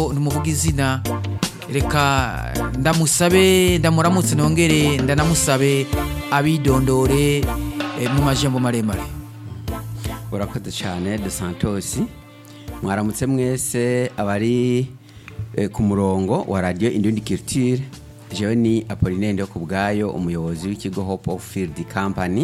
numuvuga izina reka ndamusabe ndamuramutse nongere ndanamusabe abidondore eh, mu majambo maremare urakoze cyane de santos mwaramutse mwese abari eh, ku murongo wa radiyo indundi kirutire jewe ni apolinende yo ku bwayo umuyobozi w'ikigo hope of field company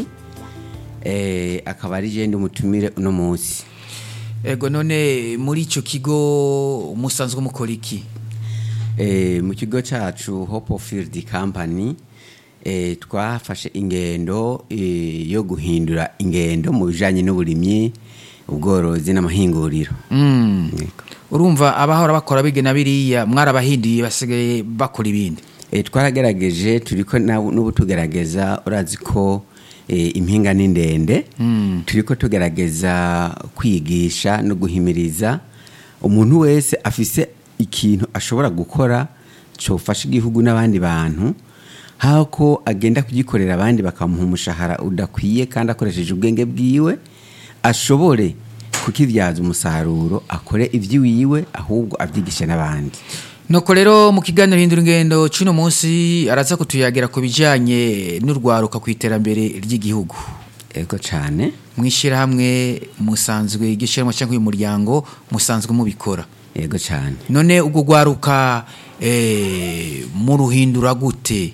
eh, akaba ari je ndi umutumire uno munsi ego none muri ico kigo musanzwe mukora iki Eh, mu kigo cyacu hope of field company eh, twafashe ingendo eh, yo guhindura ingendo mu bijanye n'uburimyi ubworozi n'amahinguriro Mm. Yego. urumva abahora bakora bigena biriya mwarabahinduye basigaye bakora ibindi Eh, twaragerageje turiko na- n'ubu tugerageza urazi ko eh, impinga ni ndende turiko tugerageza kwigisha no guhimiriza umuntu wese afise ikintu ashobora gukora cofasha igihugu n'abandi bantu hako agenda kugikorera abandi bakamuha umushahara udakwiye kandi akoresheje ubwenge bwiwe ashobore kukibyaza umusaruro akore ivy'iwiwe ahubwo avyigishe n'abandi nuko rero mu kiganiro hindura ingendo c'uno munsi araza kutuyagira ku bijanye n'urwaruka ku iterambere ry'igihugu ego cane mw'ishyirahamwe musanzwe igishyirahamwe cyangwa uyu muryango musanzwe mubikora yego cyane none ubwo rwaruka eh, muruhindura gute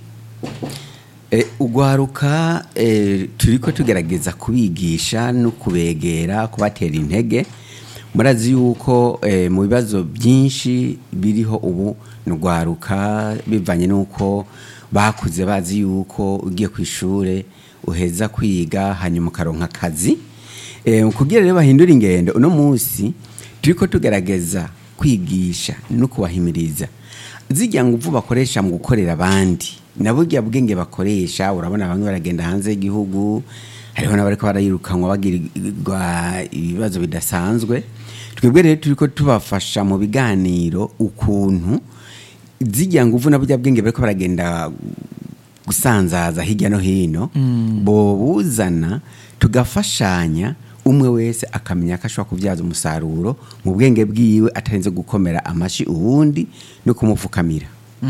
e, ugwaruka e, turiko tugerageza kubigisha no kubegera kubatera intege murazi yuko e, mu bibazo byinshi biriho ubu ni ugwaruka bivanye n'uko bakuze bazi yuko ugiye ku ishure uheza kwiga hanyuma ukaronka akazi e, kugira rero bahindura ingendo uno munsi turiko tugerageza kwigisha no kubahimiriza zijya nguvu bakoresha mu gukorera abandi na burya bwenge bakoresha urabona bamwe baragenda hanze y'igihugu hariho n'abariko barayirukanwa bagirirwa ibibazo bidasanzwe twebwe rero turiko tubafasha mu biganiro ukuntu zijya nguvu na burya bwenge bariko baragenda gusanzaza hirya no hino bobuzana tugafashanya umwe wese akamenya ko ashobora kubyaza umusaruro mu bwenge bwiwe atarinze gukomera amashi uwundi no kumupfukamira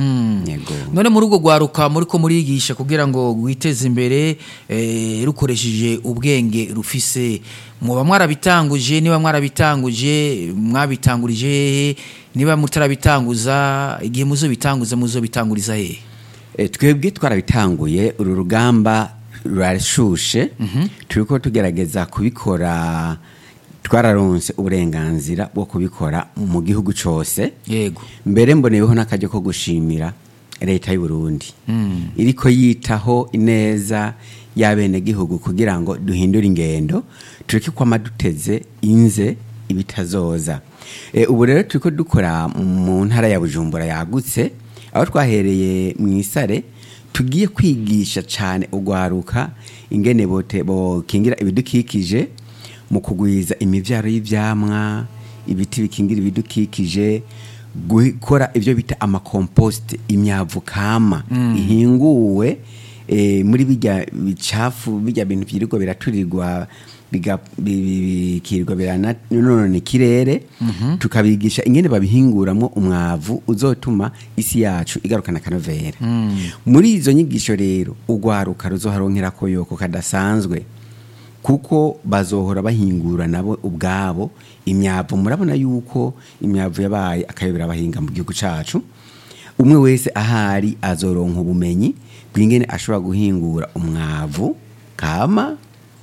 yego none muri urwo rwaruka muri ko murigisha kugira ngo rwiteze imbere eh, rukoresheje ubwenge rufise muba mwarabitanguje niba mwarabitanguje mwabitangurije hehe niba mutarabitanguza igihe muzobitanguza muzobitanguriza hehe E, twebwe twarabitanguye uru rugamba rurashushe turiko tugerageza kubikora twararonse uburenganzira bwo kubikora mu gihugu cose yego mbere mboneyeho n'akaryo ko gushimira leta y'u Burundi iriko yitaho ineza y'abenegihugu kugira ngo duhindure ingendo tureke kwama duteze inze ibitazoza e, ubu rero turiko dukora mu ntara ya bujumbura yagutse aho twahereye mu isare tugiye kwigisha cyane urwaruka ingene bote bokingira ibidukikije mu kugwiza imivyaro y'ivyamwa ibiti bikingira ibidukikije gukora ibyo bita amakomposite imyavu kama ihinguwe eh, muri bijya bicafu bijya bintu byirirwa biraturirwa biga- bi- bi- bikirirwa biranonona ikirere tukabigisha ingene babihinguramwo umwavu uzotuma isi yacu igarukana akanovera muri izo nyigisho rero urwaruka ruzoharonkera koyoko kadasanzwe kuko bazohora bahingura nabo ubwabo imyavu murabona yuko imyavu yabaye akayobera abahinga mu gihugu cacu umwe wese ahari azoronka ubumenyi bw'ingene ashobora guhingura umwavu kama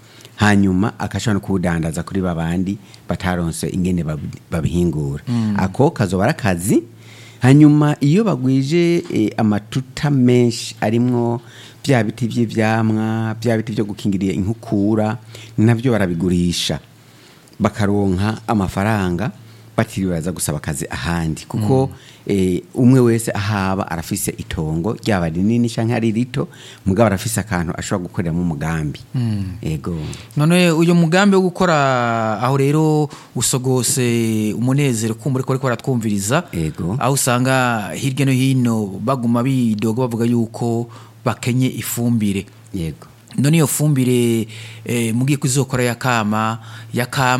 hanyuma akashobora no kuwudandaza kuri babandi bataronse ingene babi- babihingura ako kazoba ari akazi hanyuma iyo bagwije eh, amatuta menshi arimwo bya biti by'ivyamwa bya biti byo gukingiriye inkukura navyo barabigurisha bakaronka amafaranga batiriwe baza gusaba akazi ahandi kuko eh, umwe wese ahaba arafise itongo ryaba rinini canke ari rito mugabo arafise akantu ashobora gukoreramo umugambi ego none uyu mugambi wo gukora aho rero usogose umunezero kumva ariko ariko baratwumviriza Ego. aho usanga hirya no hino baguma bidoga bavuga yuko bakenye ifumbire yego none iyo fumbire eh, mugiye kuzokora yakama yakama